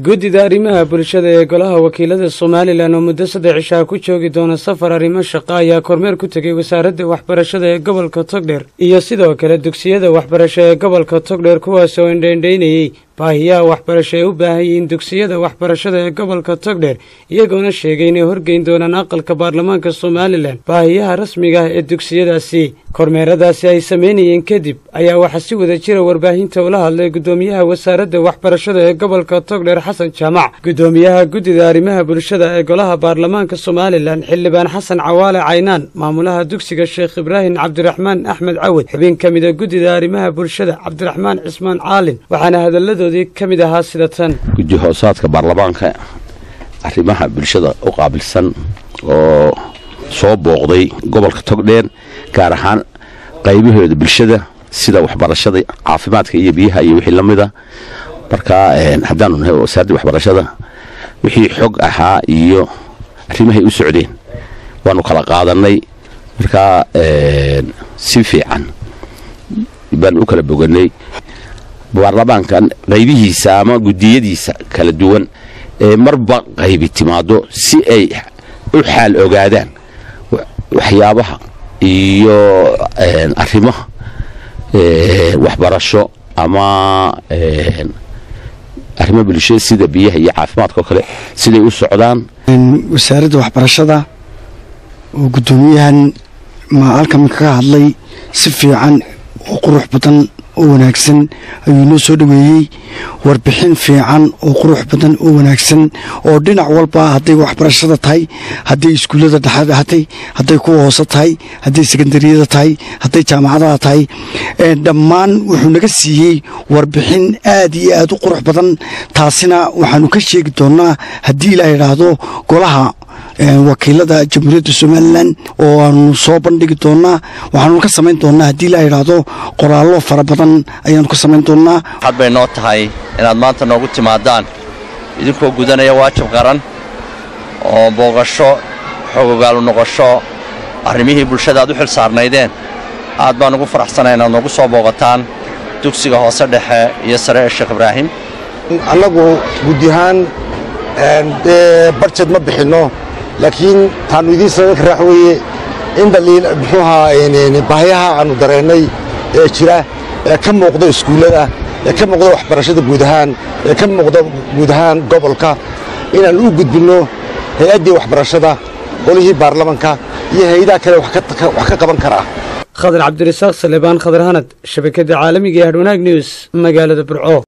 guddida arrimaha bulshada ee golaha wakiilada somalilan oo muddo saddex cishaa ku joogi doona safar arrimo shaqa ayaa kormeer ku tegay wasaaradda waxbarashada ee gobolka togdheer iyo sidoo kale dugsiyada waxbarasho ee gobolka togdheer kuwaas oo indhaindhaynayey baahiyaha waxbarasho ay u baahan yihiin dugsiyada waxbarashada ee gobolka togdheer iyagoona sheegay inay horgeyn doonaan aqalka baarlamaanka somalilan baahiyaha rasmiga ah ee dugsiyadaasi kormeeradaasi ay samaynayeen kadib ayaa waxaa si wada jira warbaahinta ula hadlay guddoomiyaha wasaaradda waxbarashada ee gobolka togdheer xasan jaamac guddoomiyaha guddida arrimaha bulshada ee golaha baarlamaanka somalilan xildhibaan xasan cawaale caynaan maamulaha dugsiga sheekh ibraahim cabdiraxmaan axmed cawad xubin ka mida guddida arrimaha bulshada cabdiraxmaan cismaan caalin waxaana hadalladoodii ka mid ahaa sida tan guddi hoosaadka baarlamaanka arrimaha bulshada u qaabilsan oo soo booqday gobolka togdheer gaar ahaan qaybahooda bulshada sida waxbarashada caafimaadka iyo biyaha iyo wixii la mida markaa haddaanu nahay wasaaradda waxbarashada wixii xog ahaa iyo arrimahay u socdeen waanu kala qaadanay markaa si fiican baanu u kala boganay baarlamaankan qaybihiisa ama gudiyadiisa kala duwan ee marba qaybi timaado si ay u xaal ogaadaan waxyaabaha iyo arrimaha waxbarasho ama arrimo bulshada sida biyaha iyo caafimaadka oo kale siday u socdaan wasaaradda waxbarashada oo guddoomiyahan ma halkan kaga hadlay si fiican oo qurux badan oo wanaagsan ayuu noo soo dhoweeyey warbixin fiican oo qurux badan oo wanaagsan oo dhinac walba hadday waxbarashada tahay hadday iskuullada dhexada hatay hadday kuwa hoose tahay hadday sekondariyada tahay hadday jaamacadaha tahay dhammaan wuxuu naga siiyey warbixin aad iyo aad u qurux badan taasina waxaanu ka sheegi doonnaa haddii ilaa idhaahdo golaha wakiilada jamhuuriyadda somalilan oo aanu soo bandhigi doonnaa waxaanu ka samayn doonnaa haddii la idhaahdo qoraallo fara badan ayaanu ka samayn doonnaa waxaad bay noo tahay inaad maanta noogu timaadaan idinkoo gudanaya waajib qaran oo booqasho xogogaalu noqosho arrimihii bulshada aad u xil saarnaydeen aad baan ugu faraxsanay inaad noogu soo booqataan dugsiga hoose dhexe iyo sare ee sheekh ibraahim annagu guddiahaan dee barjed ma bixinno laakiin taannu idiin sababka raax weeye in dhaliil muxuu ahaa baahiyaha aannu dareennay ee jira ee ka muuqda iskuullada ee ka muuqda waxbarashada guud ahaan ee ka muuqda guud ahaan gobolka inaannu u gudbinno hay-addii waxbarashada qolihii baarlamanka iyo hay-adaha kale wax ka qaban karaa khadar cabdirasaaq salebaan khadar hanad shabakadda caalamiga ee hadhwanaag news magaalada burco